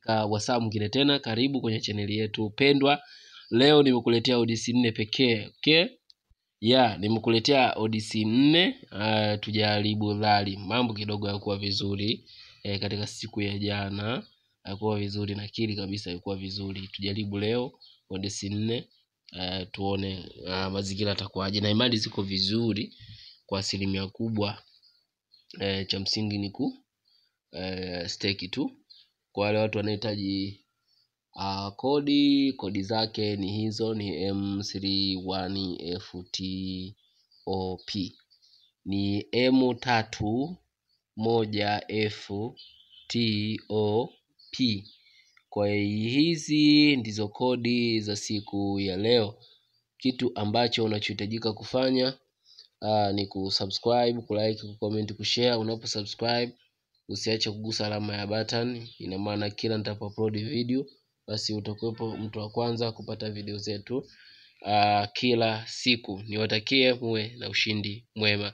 katika wasaa mwingine tena karibu kwenye chaneli yetu pendwa leo nimekuletea odisi nne pekee okay ya nimekuletea odisi nne uh, tujaribu dhali mambo kidogo yakuwa vizuri e, katika siku ya jana yakuwa vizuri nakiri kabisa yakuwa vizuri tujaribu leo odisi nne uh, tuone uh, mazingira atakuwaje na imani ziko vizuri kwa asilimia kubwa e, cha msingi ni ku e, steki tu kwa wale watu wanahitaji uh, kodi kodi zake ni hizo ni m31ftop ni m tatu moja ftop kwa hizi ndizo kodi za siku ya leo kitu ambacho unachohitajika kufanya uh, ni kusubscribe kulike kucomment kushare unapo subscribe usiache kugusa alama ya button ina maana kila nitapo upload video basi utakuwepo mtu wa kwanza kupata video zetu uh, kila siku niwatakie muwe na ushindi mwema